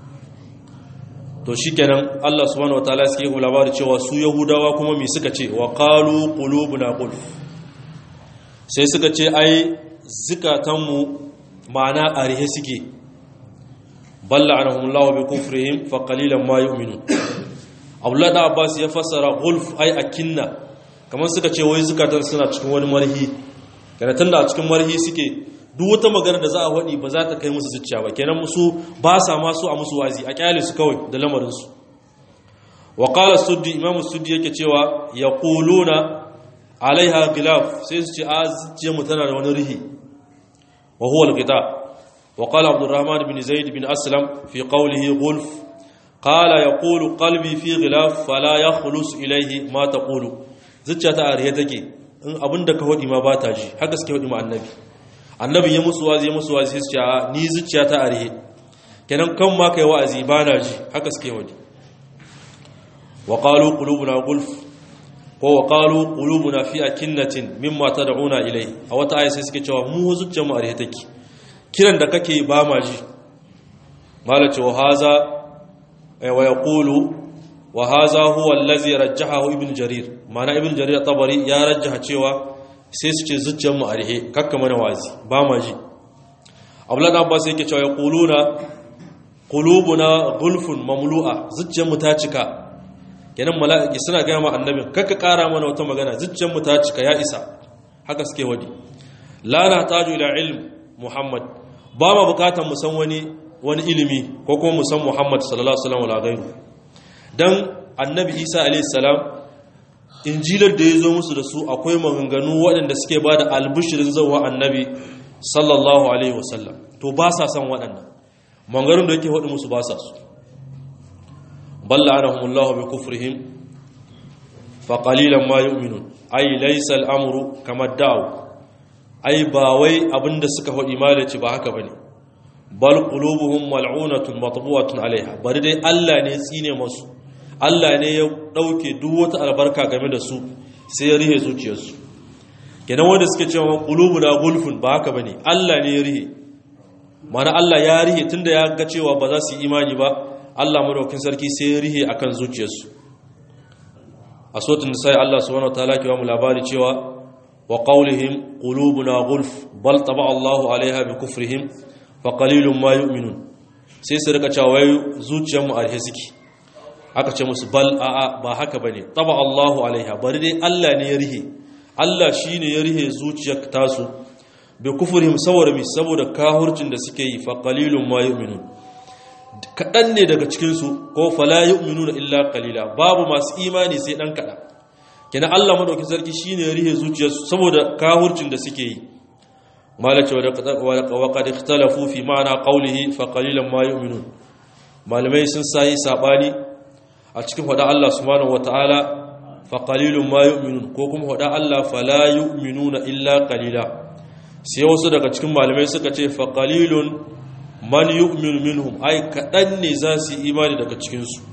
Speaker 1: to shikenan Allah subhanahu wataala sai ya labari cewa su yahudawa kuma me suka ce wa qalu qulubuna qulf sai suka ce ai zikatanmu ma'ana arihe suke balla anahumullahu bi kufrihim fa qalilan ma yu'minun Abdullah da Abbas ya fassara gulf ai akinna kamar suka ce wai zikatan suna cikin wani marhi kenan tunda a cikin marhi suke duk wata magana da za a waɗi ba za ta kai musu zuciya ba kenan musu ba sa ma su a musu wazi a kyale su kawai da lamarin su wa qala suddi imam suddi yake cewa yaquluna alaiha gilaf sai su ce a zuciyar mu tana da wani rihi wa huwa al-ghita wa qala abdurrahman bin zaid bin aslam fi qawlihi gulf qala yaqulu qalbi fi ghilaf fala yakhlus ilayhi ma taqulu zuciya ta arihe take in abinda ka hodi ma ba ta ji haka suke hodi ma annabi annabi ya musu wazi ya musu wazi sai su ce a ni zuciya ta arihe kenan kan ma kai wa'azi ba na ji haka suke hodi wa qalu qulubuna gulf ko wa qalu qulubuna fi akinnatin mimma tad'una ilai a wata aya sai suke cewa mu zuciyar mu arihe take kiran da kake ba ma ji malace wa haza wa yaqulu wa haza huwa allazi rajjahahu ibn jarir mana ibn jarir tabari ya rajjaha cewa sai su ce zuciyar mu arihe kakka mana wazi ba ma ji abdullahi abbas yake cewa yaquluna qulubuna gulfun mamlu'a zuciyar mu ta cika kenan mala'iki suna gaya ma annabin kakka ƙara mana wata magana zuciyarmu ta cika ya isa haka suke wadi la na taju ila ilm muhammad ba ma bukatar mu san wani wani ilimi ko kuma mu san muhammad sallallahu alaihi wasallam wala gairu dan annabi isa alaihi salam injilar da ya zo musu da su akwai maganganu waɗanda suke ba da albishirin zauwa annabi sallallahu alaihi wasallam to ba sa san waɗannan maganganun da yake haɗu musu ba sa su balla anahumullahu bi kufrihim fa qalilan ma yu'minun ay laysa al-amru kama da'u ai ba wai abinda suka faɗi malaci ba haka bane bal qulubuhum mal'unatun matbu'atun alaiha bari dai Allah ne tsine masu Allah ne ya dauke duk wata albarka game da su sai ya rihe zuciyarsu kenan wanda suke cewa qulubuna gulfun ba haka bane Allah ne ya rihe mana Allah ya rihe tunda ya ga cewa ba za su yi imani ba Allah madaukakin sarki sai ya rihe akan zuciyarsu a sotin sai Allah subhanahu wataala ke ba mu labari cewa wa qawlihim qulubuna gulf bal taba Allahu alaiha bi kufrihim fa qalilun ma yu'minun sai su rika cewa wai zuciyar mu arhe suke aka ce musu bal a'a ba haka bane taba Allahu alaiha bari dai Allah ne ya rihe Allah shine ya rihe zuciyar tasu bi kufrihim saboda mi saboda kahurcin da suke yi fa qalilun ma yu'minun kadan ne daga cikin su ko fala yu'minuna illa qalila babu masu imani sai dan kadan kenan Allah madaukin sarki shine ya rihe zuciyarsu saboda kahurcin da suke yi malace wa qad ikhtalafu fi ma'ana qawlihi fa qalilan ma yu'minun malamai sun sai sabani a cikin hada Allah subhanahu wataala fa qalilun ma yu'minun ko kuma hada Allah fala yu'minuna illa qalila sai wasu daga cikin malamai suka ce fa qalilun man yu'minu minhum ai kadan ne za su imani daga cikin su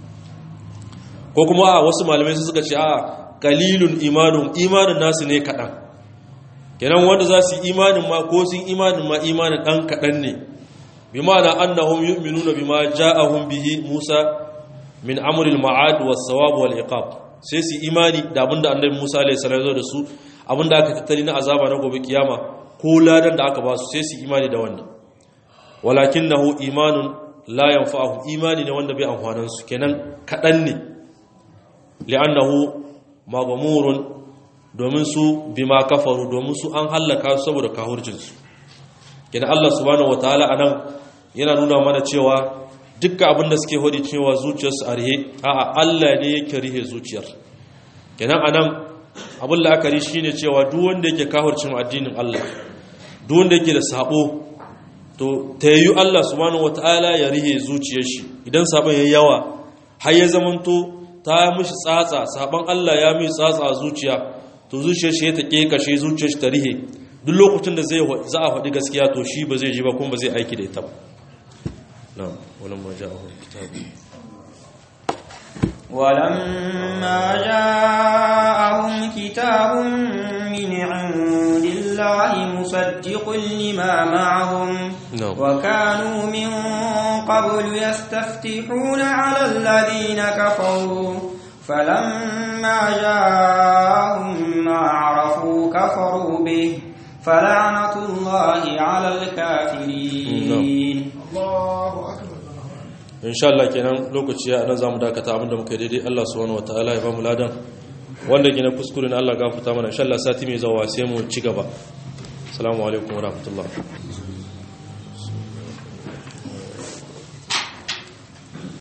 Speaker 1: ko kuma a wasu malamai suka ce a qalilun imanun imanin nasu ne kadan kenan wanda za su imanin ma ko sun imanin ma imanin dan kadan ne bi ma'ana annahum yu'minuna bima ja'ahum bihi Musa min amril ma'ad was sawab wal iqab sai su imani da abinda annabi Musa alaihi salam zo da su abinda aka tattali na azaba na gobe kiyama ko ladan da aka ba su sai su imani da wannan walakinahu imanun la yanfa'uhu imani ne wanda bai amfanan su kenan kadan ne li'annahu maghmurun domin su bima kafaru domin su an hallaka su saboda kahurcin su kenan Allah subhanahu wataala anan yana nuna mana cewa dukkan abin da suke hodi cewa zuciyarsu a rihe a'a Allah ne yake rihe zuciyar kenan anan abin la'akari shine cewa duk wanda yake kahurcin addinin Allah duk wanda yake da sabo to tayyu Allah subhanahu wataala ya rihe zuciyar shi idan sabon yayi yawa har ya zamanto ta mishi tsatsa sabon Allah ya mishi tsatsa a zuciya to zuciyar shi ta kekashe zuciyar shi ta rihe duk lokacin da zai za a faɗi gaskiya to shi ba zai ji ba kuma ba zai aiki da ita ba نعم ولما جاءهم كتاب
Speaker 2: ولما جاءهم كتاب من عند الله مصدق لما معهم
Speaker 1: نعم.
Speaker 2: وكانوا من قبل يستفتحون على الذين كفروا فلما جاءهم ما عرفوا كفروا به فلعنة الله على الكافرين
Speaker 1: insha Allah kenan lokaci ya nan zamu dakata abinda muka yi daidai Allah subhanahu wataala ya bamu ladan wanda gina kuskure ne Allah gafarta mana insha Allah sati mai zawa sai mu ci gaba assalamu alaikum warahmatullahi